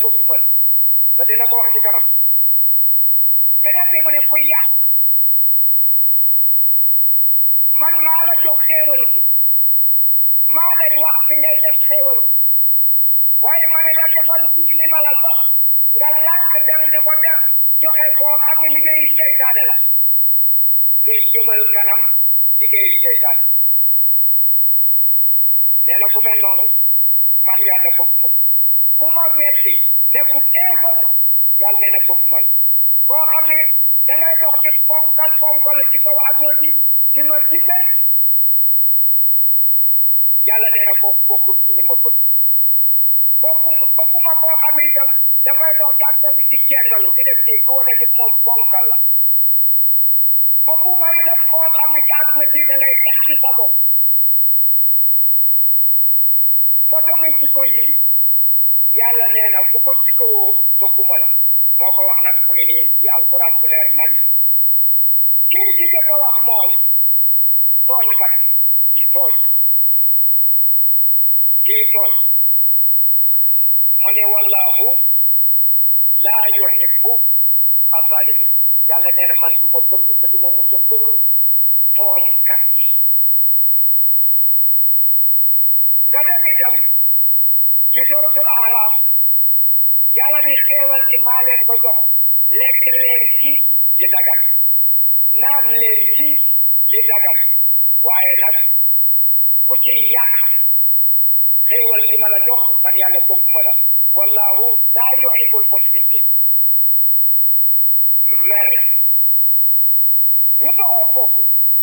bëgguma la te dina ko wax ci kanam beneen bi mu ne kuy yàq man maa la jox xéewal gi maa lay wax fi ngay def xéewal gi waaye ma ne la defal fii li ma la jox nga lànk dem di ko def joxe koo xam ne liggéeyu seytaane la luy jëmal kanam liggéeyu seytaane nee na ku mel noonu man yàlla bëgguma ku ma metti nekkul éefar yàlla nee na bëgguma la koo xam ne dangay dox ci ponkal ponkal ci kaw adduna bi di ma dibbee yàlla nee na kooku bokkul ci ñi ma bëgg bokku bokkuma koo xam ne itam dafay dox ci adduna bi di cengalu di def nii di wane ni moom ponkal la bokkuma itam koo xam ne ci adduna bi da ngay dem ci sa bopp foto mi jikko yi yàlla nee na ku ko jikkowoo bokkuma la moo ko wax nag mu ngi nii ci alquran bu leer nañ kii ci jëkk a wax mooy tooñkat bi kii tooñ kii tooñ mu ne wallahu laa yuhibbu azalimin yàlla nee na man du ma bëgg te du ma mus a bëgg tooñkat yi nga dem itam ci suratul araf yàlla ni xéewal ci maa leen ko jox lekk leen ci li dagan naan leen ci li dagan waaye nag ku ci yàq xéewal ci ma la jox man yàlla bëgguma la wallahu laa yuhibbul musrifin lu leer ñu doxoo foofu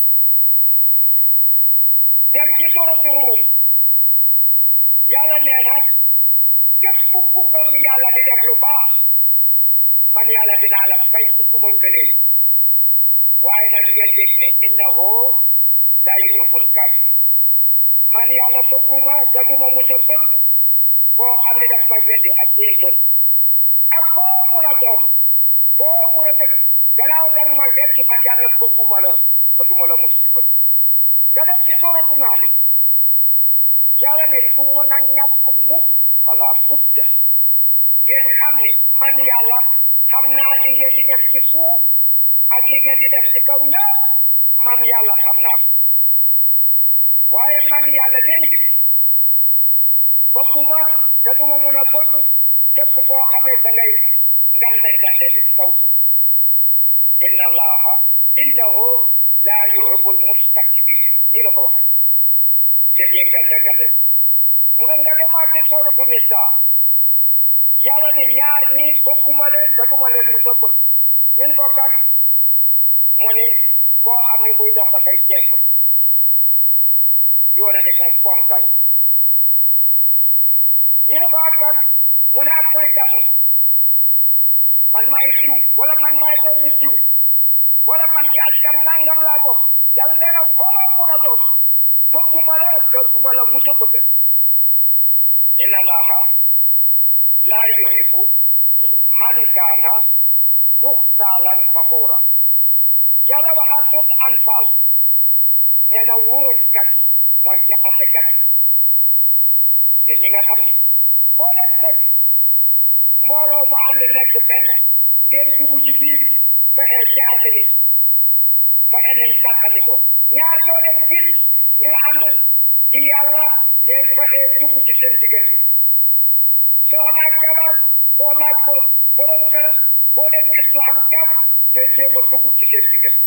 dem ci suratu ruum yàlla nee na képp ku gëm yàlla di def lu baax man yàlla dinaa la fay ci suma ngëneel waaye nag ngeen yëg ne innahu laa yuhibbul kaafiriin man yàlla bëgguma te duma musa bëgg koo xam ne daf ma weddi ak yéefar ak foo mun a doon foo mun a dëkk gannaaw dang ma weddi man yàlla bëgguma la te duma la mus ci bëgg nga dem ci suuratu Nahl yàlla ne du mun a ñàkk mukk wala budda ngeen xam ne man yàlla xam naa li ngeen di def ci suuf ak li ngeen di def ci kaw ñëpp man yàlla xam naa ko waaye man yàlla léegi bëgguma te duma mun a bëgg képp koo xamee da ngay ngande ngande li kaw suuf inna allaha innahu laa yuhibbul mustakbirin nii la ko waxee yéen ñi ngande ngande mu nga nga demaat ci sooratu Nisaa yàlla ne ñaar ñi bëgguma leen te duma leen mu sa bëgg ñun ko kan mu ni koo xam ne buy dox dafay jengul di wane ni moom ponkal ñu ne ko ak kan mu ne ak kuy damu man maay jiw wala man maay doomu jiw wala man ci askan nangam laa bokk yàlla nee na koo mun a doon bëgguma la te duma la musa bëgg inna allaha laa yuhibbu man kaana muxtaalan faxuura yàlla waxaat tuut anfaal nee na wuruskat yi mooy jaxasekat yi yéen ñi nga xam ni foo leen fekk mbooloo mu ànd nekk benn ngeen dugg ci biir fexe jaxase nit fexe nañ tàqali ko ñaar yoo leen gis ñu ànd ci yàlla ngeen fexe dugg ci seen diggante soxna ak jabar soxna ak borom kër boo leen gis ñu am jàpp ngeen jéem a dugg ci seen diggante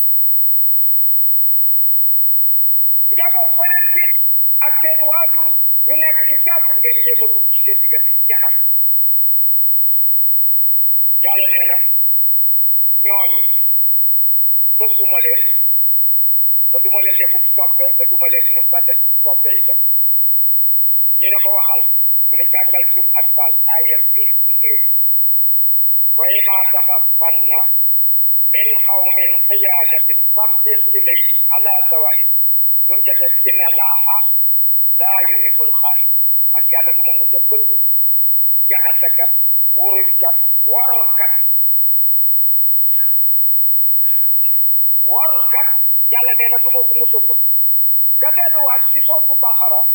njaboot ba leen gis ak seen waajur ñu nekk ci jàpp ngeen jéem a dugg ci seen diggante jaxas yàlla nee na ñooñu bëgguma leen te duma leen defu soppe te duma leen mu sa defu soppe yi def ñu ne ko waxal mu ne jàngal suuf atfal aya fifty eight wa ima taxafanna min qawmin qiyaadatin fambis ilayhim ala sawain dum jate inna allaha laa yuhibbul xaa'in man yàlla du ma mus a bëgg jaxasakat wóorulkat warkat warkat yàlla nee na du ma ko mus a bëgg nga delluwaat ci sootu Baqara